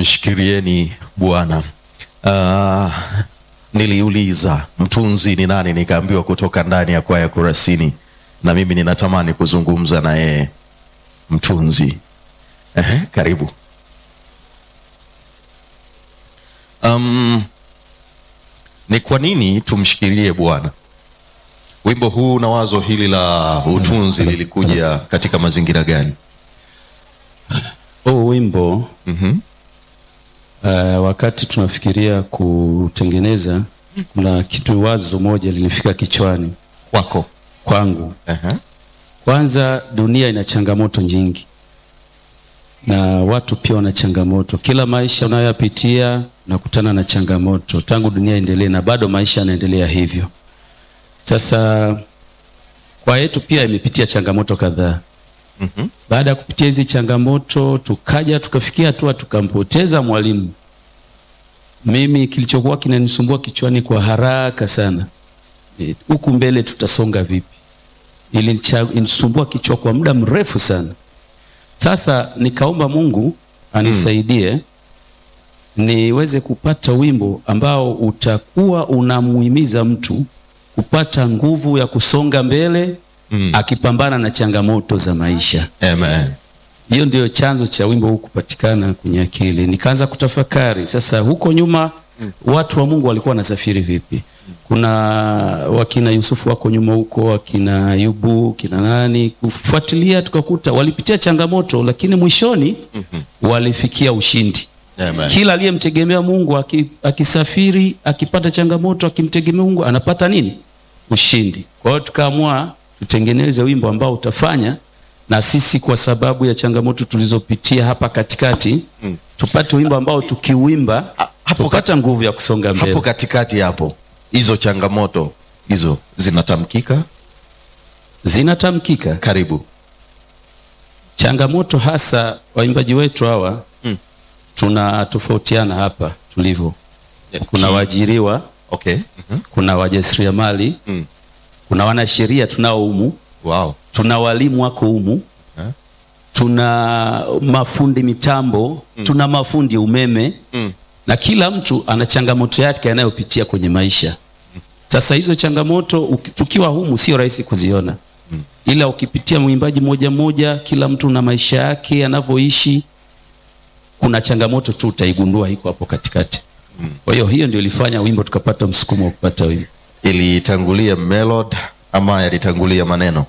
tumshikirieni Bwana. Uh, niliuliza mtunzi ni nani, nikaambiwa kutoka ndani ya kwaya Kurasini, na mimi ninatamani kuzungumza na yeye mtunzi. Ehe, karibu. Um, ni kwa nini tumshikilie Bwana? Wimbo huu na wazo hili la utunzi lilikuja katika mazingira gani? Huu wimbo Mhm. uh, wakati tunafikiria kutengeneza, kuna kitu wazo moja linifika kichwani Kwako. kwangu. Ehe. Kwanza, dunia ina changamoto nyingi na watu pia wana changamoto. Kila maisha unayoyapitia unakutana na changamoto tangu dunia endelee, na bado maisha yanaendelea hivyo. Sasa kwa yetu pia imepitia changamoto kadhaa. Mhm. Baada ya kupitia hizi changamoto, tukaja tukafikia hatua tukampoteza mwalimu. Mimi kilichokuwa kinanisumbua kichwani kwa haraka sana, eh, huku mbele tutasonga vipi? Ilinisumbua kichwa kwa muda mrefu sana. Sasa nikaomba Mungu anisaidie niweze kupata wimbo ambao utakuwa unamuhimiza mtu kupata nguvu ya kusonga mbele Mm. akipambana na changamoto za maisha. Amen. Hiyo ndio chanzo cha wimbo huu kupatikana kwenye akili. Nikaanza kutafakari sasa, huko nyuma watu wa Mungu walikuwa wanasafiri vipi? Kuna wakina Yusufu wako nyuma huko, wakina Ayubu, kina nani, kufuatilia tukakuta walipitia changamoto, lakini mwishoni walifikia ushindi. Amen. Kila aliyemtegemea Mungu aki- akisafiri, akipata changamoto, akimtegemea Mungu anapata nini? Ushindi. Kwa hiyo tukaamua tutengeneze wimbo ambao utafanya na sisi, kwa sababu ya changamoto tulizopitia hapa katikati, Mm. tupate wimbo ambao tukiuimba Ha- hapo tupata nguvu ya kusonga mbele. Hapo katikati hapo, hizo changamoto hizo zinatamkika. Zinatamkika Karibu. changamoto, hasa waimbaji wetu hawa Mm. tuna tofautiana hapa tulivyo. Kuna Ki- waajiriwa, Okay. Mhm. kuna wajasiriamali Mm. kuna wanasheria tunao humu, Wow. tuna walimu wako humu, Eh? tuna mafundi mitambo, tuna mafundi umeme Mm. na kila mtu ana changamoto yake anayopitia kwenye maisha. Sasa hizo changamoto uki- tukiwa humu sio rahisi kuziona, ila ukipitia mwimbaji moja moja, kila mtu na maisha yake anavyoishi, kuna changamoto tu utaigundua iko hapo katikati. Kwa hiyo hiyo ndio ilifanya wimbo tukapata msukumo wa kupata wimbo. Ilitangulia melody ama yalitangulia maneno?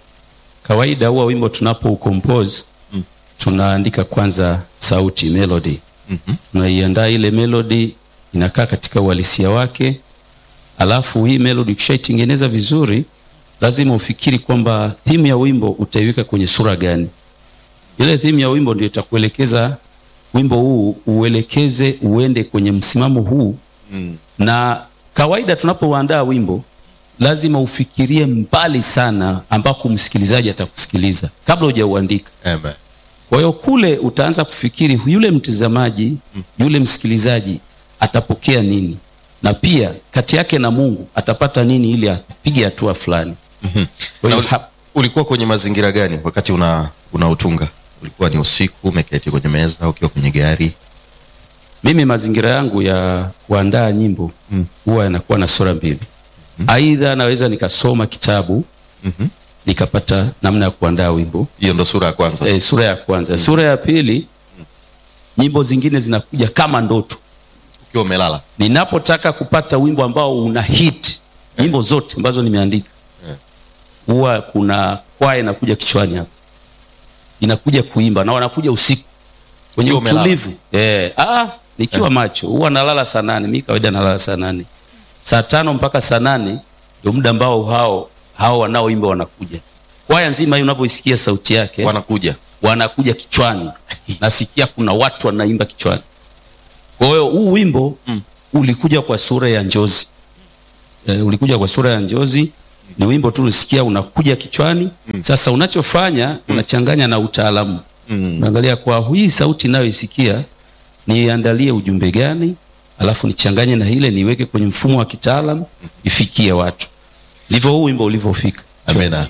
Kawaida huwa wimbo tunapo ucompose tunaandika kwanza sauti melody, Mhm. tunaiandaa ile melody inakaa katika uhalisia wake, alafu hii melody ukishaitengeneza vizuri, lazima ufikiri kwamba theme ya wimbo utaiweka kwenye sura gani. Ile theme ya wimbo ndio itakuelekeza wimbo huu uelekeze uende kwenye msimamo huu Mm. na kawaida tunapouandaa wimbo lazima ufikirie mbali sana ambako msikilizaji atakusikiliza kabla hujauandika. Amen. Kwa hiyo kule utaanza kufikiri yule mtazamaji, yule msikilizaji atapokea nini, na pia kati yake na Mungu atapata nini ili apige hatua fulani. Mhm. Kwa Na hiyo uli- hap- ulikuwa kwenye mazingira gani wakati una unautunga? Ulikuwa ni usiku, umeketi kwenye meza, ukiwa kwenye gari? mimi mazingira yangu ya kuandaa nyimbo Mm. huwa yanakuwa na sura mbili. Aidha naweza nikasoma kitabu Mhm. nikapata namna ya kuandaa wimbo Hiyo ndo sura ya kwanza. e, sura ya kwanza. Sura ya pili, nyimbo zingine zinakuja kama ndoto. Ukiwa umelala. Ninapotaka kupata wimbo ambao una hit, nyimbo zote ambazo nimeandika Yeah. huwa kuna kwaya inakuja kichwani hapa, inakuja kuimba na wanakuja usiku kwenye Ukiwa umelala. utulivu eh, ah, nikiwa macho. Huwa nalala saa nane, mimi kawaida nalala saa nane, saa tano mpaka saa nane ndio muda ambao hao hao wanaoimba wanakuja. Kwaya nzima hii unavyoisikia sauti yake Wanakuja. wanakuja kichwani, nasikia kuna watu wanaimba kichwani. Kwa hiyo huu wimbo Mm. ulikuja kwa sura ya njozi e, ulikuja kwa sura ya njozi. Ni wimbo tu ulisikia unakuja kichwani. Sasa unachofanya unachanganya na utaalamu, Mm. unaangalia kwa hii sauti inayoisikia niandalie ujumbe gani, alafu nichanganye na ile niweke kwenye mfumo wa kitaalamu ifikie watu. Ndivyo huu wimbo ulivyofika. Amena.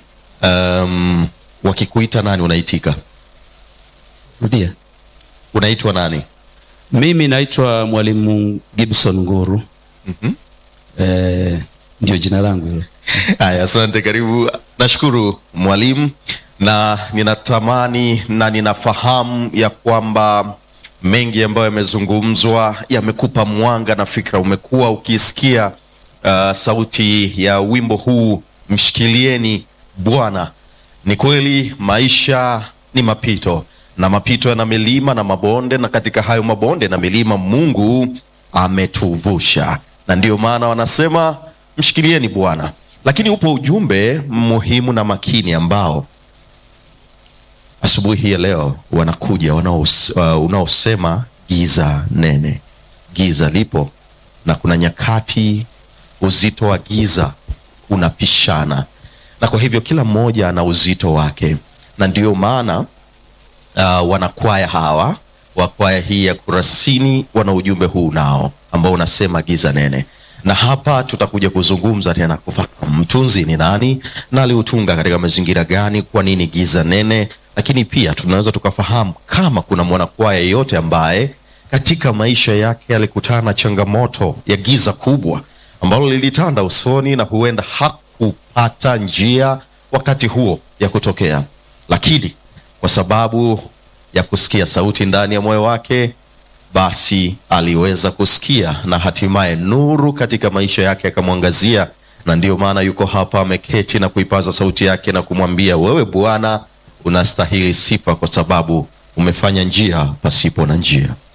Um, wakikuita nani unaitika? Rudia. Unaitwa nani? Mimi naitwa Mwalimu Gibson Nguru. Mhm. Eh, ndio jina langu hilo. Haya, asante, karibu. Nashukuru mwalimu, na ninatamani na ninafahamu ya kwamba mengi ambayo yamezungumzwa yamekupa mwanga na fikra. Umekuwa ukisikia uh, sauti ya wimbo huu mshikilieni Bwana. Ni kweli maisha ni mapito, na mapito yana milima na mabonde, na katika hayo mabonde na milima Mungu ametuvusha, na ndiyo maana wanasema mshikilieni Bwana. Lakini upo ujumbe muhimu na makini ambao asubuhi hii ya leo wanakuja wanaos, uh, unaosema giza nene. Giza lipo na kuna nyakati uzito wa giza unapishana, na kwa hivyo kila mmoja ana uzito wake, na ndiyo maana uh, wanakwaya hawa wa kwaya hii ya Kurasini wana ujumbe huu nao ambao unasema giza nene, na hapa tutakuja kuzungumza tena kufahamu mtunzi ni nani na aliutunga katika mazingira gani, kwa nini giza nene, lakini pia tunaweza tukafahamu kama kuna mwanakwaya yeyote ambaye katika maisha yake alikutana na changamoto ya giza kubwa ambalo lilitanda usoni na huenda hakupata njia wakati huo ya kutokea, lakini kwa sababu ya kusikia sauti ndani ya moyo wake, basi aliweza kusikia na hatimaye nuru katika maisha yake akamwangazia, na ndiyo maana yuko hapa ameketi na kuipaza sauti yake na kumwambia, wewe Bwana unastahili sifa kwa sababu umefanya njia pasipo na njia.